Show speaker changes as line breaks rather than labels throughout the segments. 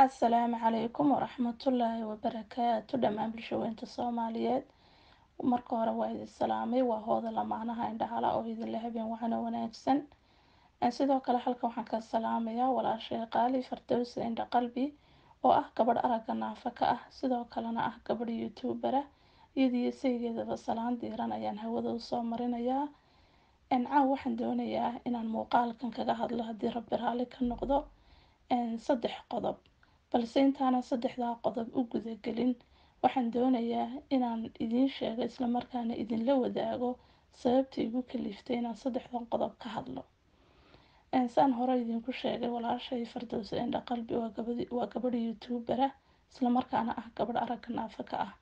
asalaamu calaykum waraxmatullaahi wabarakaatu dhammaan bulshaweynta soomaaliyeed marka hore waa idin salaamay waa hooda lamaanaha indhahala oo idinla habeen waxaana wanaagsan sidoo kale halkan waxaan ka salaamayaa walaashay qaali fardowsa indha qalbi oo ah gabadh aragga naafa ka ah sidoo kalena ah gabadh youtubera iyadiyo saygeedaba salaan diiran ayaan hawada usoo marinayaa caaw waxaan doonayaa inaan muuqaalkan kaga hadlo haddii rabbi raalli ka noqdo saddex qodob balse intaanan saddexdaa qodob u gudagelin waxaan doonayaa inaan idiin sheego islamarkaana idinla wadaago sababta igu kaliftay inaan saddexdan qodob ka hadlo saan hore idinku sheegay walaashay fardowsa indha qalbi waa gabadh youtubera islamarkaana ah gabadh aragga naafa ka ah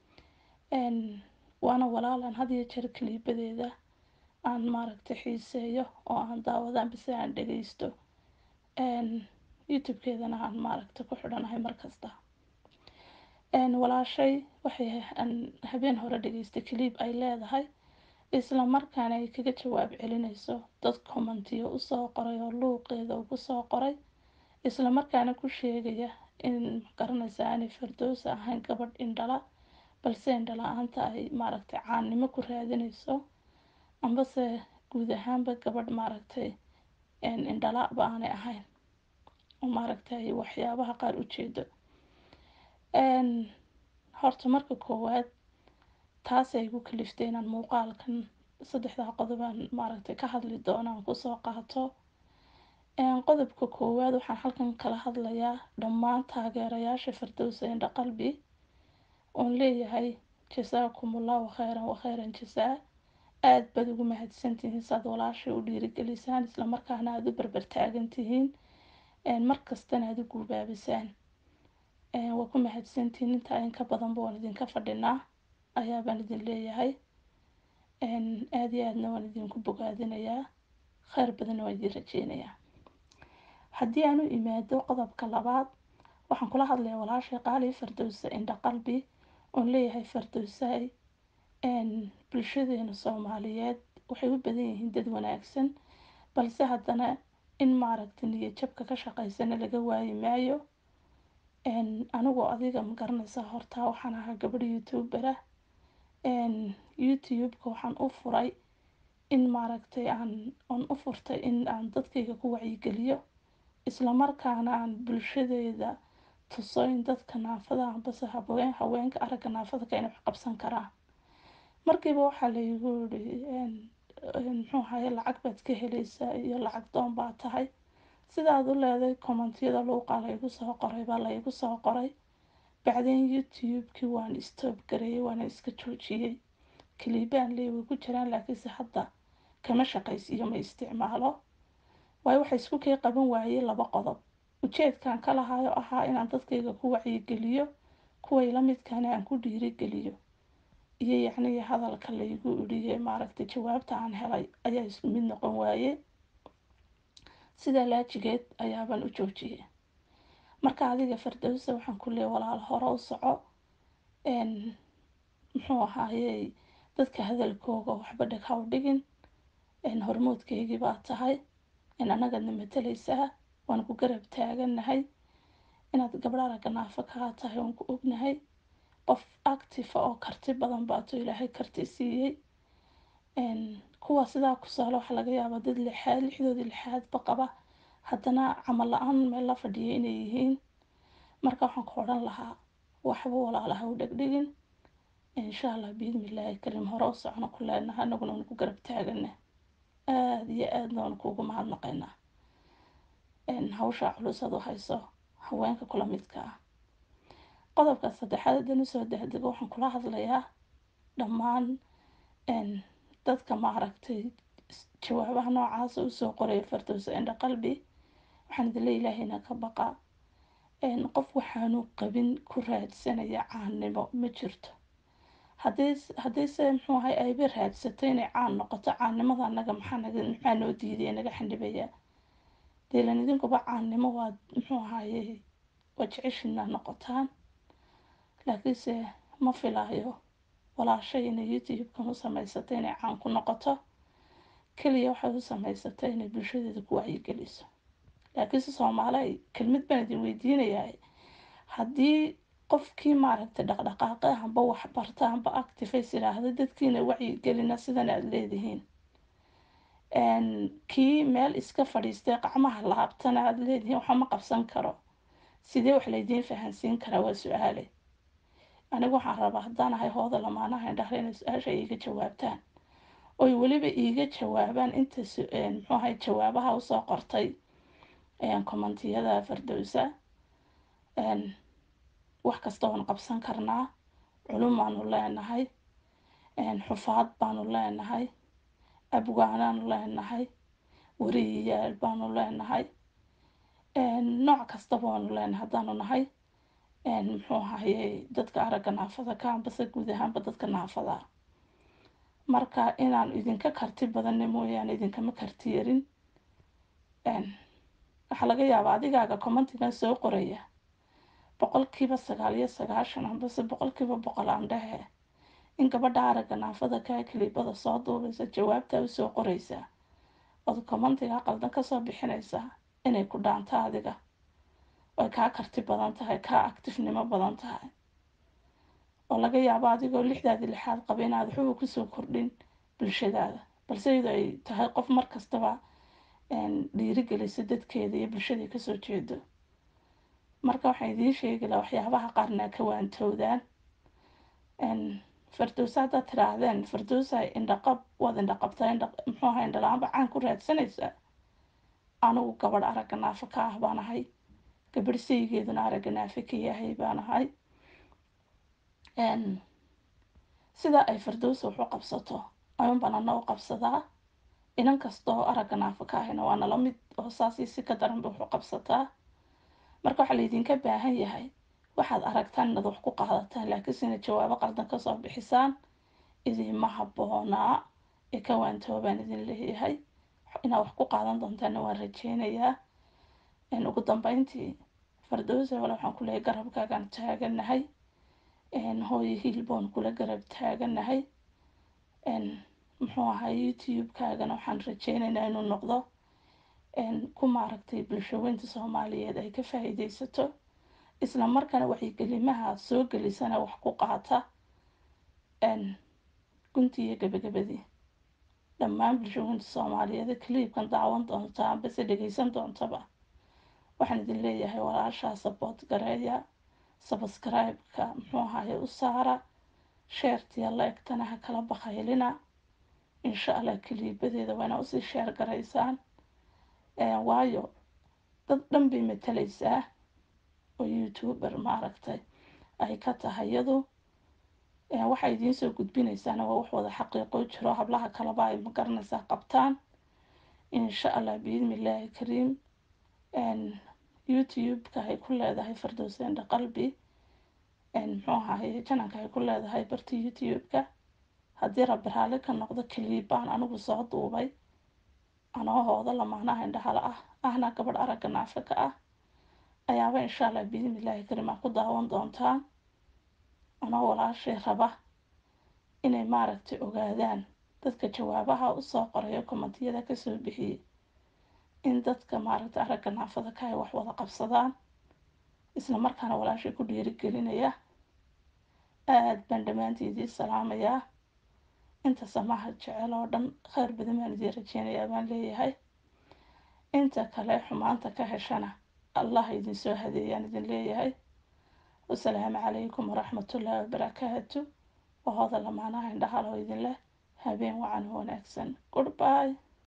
waana walaalan had iyo jeer kaliibadeeda aan maaragtay xiiseeyo oo aan daawadaan bise aan dhageysto youtube-keedana aan maaragtay ku xidhanahay markasta walaashay waxay habeen hore dhageystay kaliib ay leedahay isla markaana ay kaga jawaab celinayso dad commentiyo usoo qoray oo luuqeeda ugu soo qoray isla markaana ku sheegaya in magaranaysa aanay fardowsa ahayn gabadh indhala balse indhala-aanta ay maaragtay caannimo ku raadinayso ambase guud ahaanba gabadh maaragtay indhala-ba aanay ahayn oo maaragtay waxyaabaha qaar ujeedo horta marka koowaad taasay igu kaliftay inaan muuqaalkan saddexdaa qodobaan maaragtay ka hadli doono aan kusoo qaato qodobka koowaad waxaan halkan kala hadlayaa dhammaan taageerayaasha fardowsa indha qalbi oon leeyahay jasaakumullahu khayran wa khayran jasaa aada baad ugu mahadsantihiin saad walaashay u dhiirigelisaan islamarkaana aada u berber taagan tihiin markastana aada u guubaabisaan waa ku mahadsantihiin intaa in ka badanba waan idinka fadhinaa ayaabaan idin leeyahay aada iyo aadna waan idinku bogaadinayaa kheyr badanna waan idin rajeynayaa haddii aan u imaado qodobka labaad waxaan kula hadlayaa walaashay qaali fardowsa indha qalbi oon leeyahay fardowsaay bulshadeena soomaaliyeed waxay u badan yihiin dad wanaagsan balse haddana in maaragtay niyad jabka ka shaqeysana laga waayi maayo anigoo adiga ma garanaysaa hortaa waxaan ahaa gabadh youtubera youtube-ka waxaan u furay in maaragtay aan aan u furtay in aan dadkayga ku wacyigeliyo islamarkaana aan bulshadeeda tuso in dadka naafada ambase haween haweenka aragga naafada ka inay wax qabsan karaan markiiba waxaa laygu yiri muxuu ahaye lacag baad ka helaysaa iyo lacag doon baa tahay sidaad u leeday commentiyada luuqaa laygu soo qoray baa laygu soo qoray bacdeen youtube-kii waan stoob gareeyay waana iska joojiyey kaliibaan leey way ku jiraan laakiinse hadda kama shaqaysiiyo ma isticmaalo waayo waxay isku kay qaban waayey laba qodob ujeedkan ka lahaayo ahaa inaan dadkayga ku wacyigeliyo kuway la midkaana aan ku dhiirigeliyo iyo yacnii hadalka laygu idhiyey maaragtay jawaabta aan helay ayaa isku mid noqon waaye sidaa laajigeed ayaabaan u joojiyey marka adiga fardowsa waxaan ku leeyay walaal hore u soco muxuu ahaayey dadka hadalkooga waxba dheg haw dhigin hormoodkaygii baa tahay annagaadna matalaysaa waan ku garab taagannahay inaad gabdho aragga naafa kaa tahay waan ku ognahay qof actifa oo karti badan baato ilaahay karti siiyey kuwa sidaa ku sahlo waxaa laga yaabaa dad lixaad lixdoodii lixaadba qaba haddana camal la-aan meel la fadhiya inay yihiin marka waxaan ku odhan lahaa waxba walaalaha u dhegdhigin insha allah biidnillaahi kariim hore u socno ku leenaha anaguna waan ku garab taagana aada iyo aadna waan kuugu mahadnaqaynaa hawshaa culusad u hayso haweenka kula midka ah qodobka saddexaad haddaan usoo degdego waxaan kula hadlayaa dhammaan dadka maaragtay jawaabaha noocaasa usoo qoraya fardowsa indha qalbi waxaan idinle ilaahayna ka baqa qof waxaanu qabin ku raadsanaya caannimo ma jirto haddii haddiise muxuu ahay ayba raadsato inay caan noqoto caannimada annaga maxaa naga maxaa noo diidaya naga xandhibaya deelan idinkuba caannimo waad muxuu ahaye waa jeceshina noqotaan laakiinse ma filaayo walaashay inay youtube-kan u samaysatay inay caan ku noqoto keliya waxay u samaysatay inay bulshadeeda ku wacyigeliso laakiinse soomaali kelmid baan idin weydiinayaa haddii qofkii maaragtay dhaqdhaqaaqe amba wax barta amba actifays idhaahda dadkiina wacyigelina sidan aada leedihiin kii meel iska fadhiistay qacmaha laabtana aada leedihiin waxa ma qabsan karo sidee wax laydiin fahansiin karaa waa su-aale anigu waxaan rabaa haddaan ahay hooda lamaanaha indhahle inay su-aasha iiga jawaabtaan oy weliba iiga jawaabaan inta muxuu ahay jawaabaha usoo qortay kommentiyada fardowsa wax kasta waan qabsan karnaa culum baanu leenahay xufaad baanu leenahay abwaanaanu leenahay wariyayaal baanu leenahay nooc kastaba waanu leenahay haddaanu nahay muxuu ahayey dadka aragga naafada ka ambase guud ahaanba dadka naafada marka inaan idinka karti badanna mooyaane idinkama karti yarin waxaa laga yaabaa adigaaga commentigan soo qoraya boqolkiiba sagaal iyo sagaashan ambase boqolkiiba boqol aan dhehe in gabadha aragga naafada kaa kiliibada soo duubaysa jawaabtaa usoo qoraysaa ood commentiga qaldan kasoo bixinaysaa inay ku dhaanto adiga oy kaa karti badan tahay kaa actifnimo badan tahay oo laga yaabo adigoo lixdaadi lixaad qaba inaad waxuba kusoo kordhin bulshadaada balse iyadoo ay tahay qof mar kastaba dhiirigelisa dadkeeda iyo bulshadai kasoo jeedo marka waxaan idiin sheegi laha waxyaabaha qaarna ka waantowdaan fardowsa haddaad tiraahdeen fardowsa indhaqab waad indhaqabtaa muxuu ahay indhala-aanba caan ku raadsanaysaa anigu gabadh aragga naafo ka ah baan ahay gabadh saygeeduna aragga naafe ka yahay baan ahay sida ay fardowsa wax u qabsato ayuun baan ana u qabsadaa inan kasta oo aragga naafo ka ahayna waa nala mid oo saasii si ka daranba wax u qabsataa marka waxaa laydinka baahan yahay waxaad aragtaan inaad wax ku qaadataan laakiinse inaad jawaabo qaldan kasoo bixisaan idinma habboonaa ee ka waantoobaan idin leeyahay inaad wax ku qaadan doontaana waan rajeynayaa ugu dambeyntii fardowsa wale waxaan ku leeyahay garabkaagaan taaganahay hooyo hiilboon kula garab taaganahay muxuu ahaa youtube-kaagana waxaan rajeynaynaa inuu noqdo ku maaragtay bulshaweynta soomaaliyeed ay ka faa-iideysato isla markaana waxygelimaha soo gelisana wax ku qaata guntii iyo gabagabadii dhammaan bulshaweynta soomaaliyeed kaliibkan daawan doonta ambase dhegeysan doontaba waxaan idin leeyahay walaashaa saboot gareeya sabscribe-ka muxuu ahaye u saara sheertiya la egtana ha kala bakaylina insha allah kaliibadeeda waana usii sheer garaysaan waayo dad dhan bay matalaysaa oo youtuber maaragtay ay ka tahay iyadu waxay idiin soo gudbinaysaana waa wax wada xaqiiqoo jiro hablaha kaleba ay magaranaysaa qabtaan insha allah biidni illaahi kariim youtube-ka ay ku leedahay fardowsendha qalbi muxuu ahaye jananka ay ku leedahay barta youtube-ka haddii rabbi raalli ka noqdo kaliib baan anigu soo duubay anoo hooda lamaanaha indhahala ah ahna gabadh aragga naafaka ah ayaaba insha allah biidni illaahi kariim aa ku daawan doontaan anoo walaashay raba inay maaragtay ogaadaan dadka jawaabaha usoo qorayo kommentiyada kasoo bixiyey in dadka maaragtay aragga naafada ka ay wax wada qabsadaan isla markaana walaashay ku dhiirigelinaya aada baan dhammaanteedii salaamayaa inta samaha jecel oo dhan kheyr badan baan idiin rajeynayaa baan leeyahay inta kale xumaanta ka heshana allah idinsoo hadeeyaan idin leeyahay wasalaamu calaykum waraxmatullaahi wabarakaatu wahooda lamaanaha indhahaloo idin leh habeen wacan wanaagsan goodbye